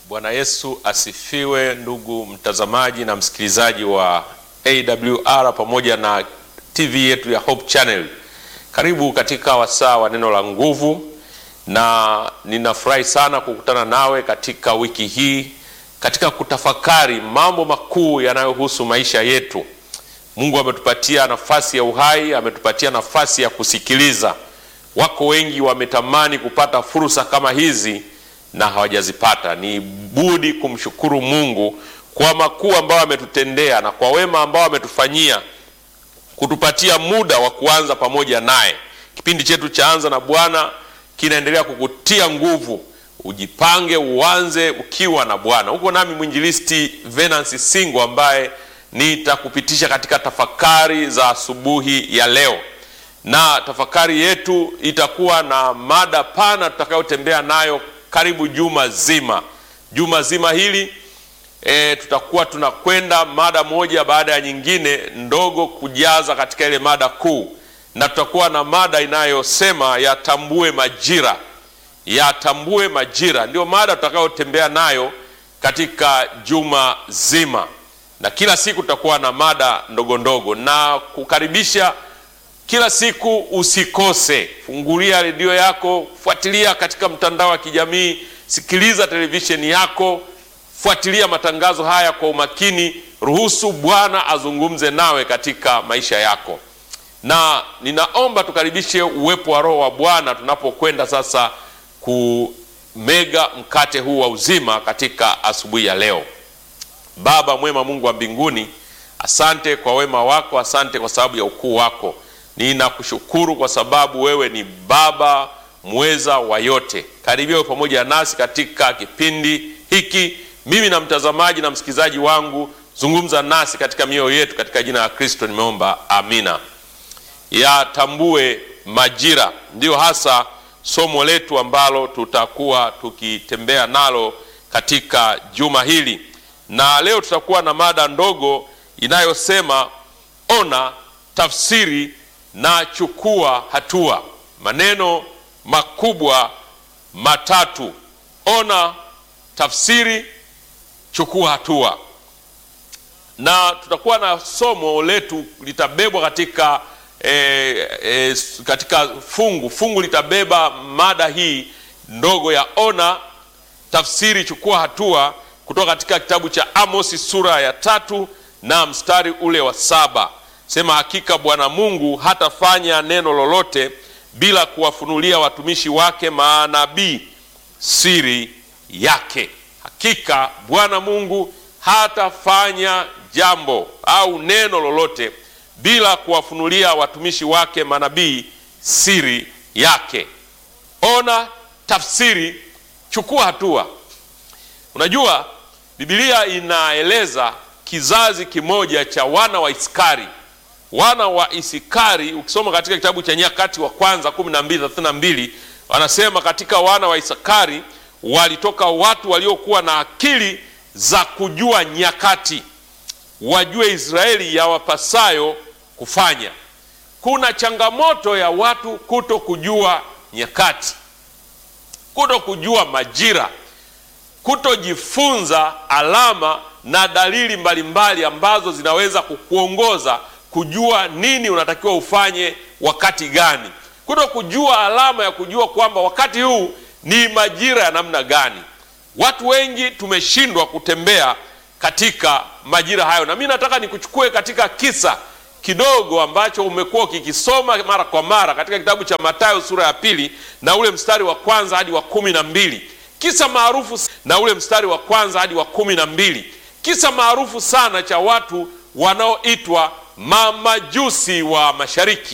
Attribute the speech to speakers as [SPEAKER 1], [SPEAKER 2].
[SPEAKER 1] Bwana Yesu asifiwe, ndugu mtazamaji na msikilizaji wa AWR pamoja na TV yetu ya Hope Channel. Karibu katika wasaa wa neno la nguvu, na ninafurahi sana kukutana nawe katika wiki hii katika kutafakari mambo makuu yanayohusu maisha yetu. Mungu ametupatia nafasi ya uhai, ametupatia nafasi ya kusikiliza. Wako wengi wametamani kupata fursa kama hizi na hawajazipata. Ni budi kumshukuru Mungu kwa makuu ambayo ametutendea na kwa wema ambao ametufanyia kutupatia muda wa kuanza pamoja naye. Kipindi chetu cha Anza na Bwana kinaendelea kukutia nguvu, ujipange uanze ukiwa na Bwana. Huko nami mwinjilisti Venansi Singo ambaye nitakupitisha katika tafakari za asubuhi ya leo, na tafakari yetu itakuwa na mada pana tutakayotembea nayo karibu juma zima. Juma zima hili e, tutakuwa tunakwenda mada moja baada ya nyingine ndogo kujaza katika ile mada kuu, na tutakuwa na mada inayosema yatambue majira. Yatambue majira ndio mada tutakayotembea nayo katika juma zima, na kila siku tutakuwa na mada ndogo ndogo na kukaribisha kila siku usikose, fungulia redio yako, fuatilia katika mtandao wa kijamii, sikiliza televisheni yako, fuatilia matangazo haya kwa umakini. Ruhusu Bwana azungumze nawe katika maisha yako, na ninaomba tukaribishe uwepo wa Roho wa Bwana tunapokwenda sasa kumega mkate huu wa uzima katika asubuhi ya leo. Baba mwema, Mungu wa mbinguni, asante kwa wema wako, asante kwa sababu ya ukuu wako Ninakushukuru kwa sababu wewe ni Baba mweza wa yote. Karibia wewe pamoja nasi katika kipindi hiki, mimi na mtazamaji na msikilizaji wangu, zungumza nasi katika mioyo yetu, katika jina la Kristo nimeomba, amina. Yatambue majira, ndiyo hasa somo letu ambalo tutakuwa tukitembea nalo katika juma hili, na leo tutakuwa na mada ndogo inayosema ona, tafsiri na chukua hatua. Maneno makubwa matatu: ona, tafsiri, chukua hatua. Na tutakuwa na somo letu litabebwa katika eh, eh, katika fungu fungu litabeba mada hii ndogo ya ona, tafsiri, chukua hatua, kutoka katika kitabu cha Amosi sura ya tatu na mstari ule wa saba. Sema, hakika Bwana Mungu hatafanya neno lolote bila kuwafunulia watumishi wake manabii siri yake. Hakika Bwana Mungu hatafanya jambo au neno lolote bila kuwafunulia watumishi wake manabii siri yake. Ona, tafsiri, chukua hatua. Unajua, Biblia inaeleza kizazi kimoja cha wana wa Iskari wana wa Isikari. Ukisoma katika kitabu cha Nyakati wa kwanza 12:32 wanasema katika wana wa Isakari walitoka watu waliokuwa na akili za kujua nyakati, wajue Israeli yawapasayo kufanya. Kuna changamoto ya watu kuto kujua nyakati, kuto kujua majira, kutojifunza alama na dalili mbalimbali mbali ambazo zinaweza kukuongoza kujua nini unatakiwa ufanye wakati gani, kuto kujua alama ya kujua kwamba wakati huu ni majira ya namna gani. Watu wengi tumeshindwa kutembea katika majira hayo, na mimi nataka nikuchukue katika kisa kidogo ambacho umekuwa ukikisoma mara kwa mara katika kitabu cha Mathayo sura ya pili na ule mstari wa kwanza hadi wa kumi na mbili kisa maarufu na ule mstari wa kwanza hadi wa kumi na mbili kisa maarufu sana cha watu wanaoitwa mamajusi wa mashariki.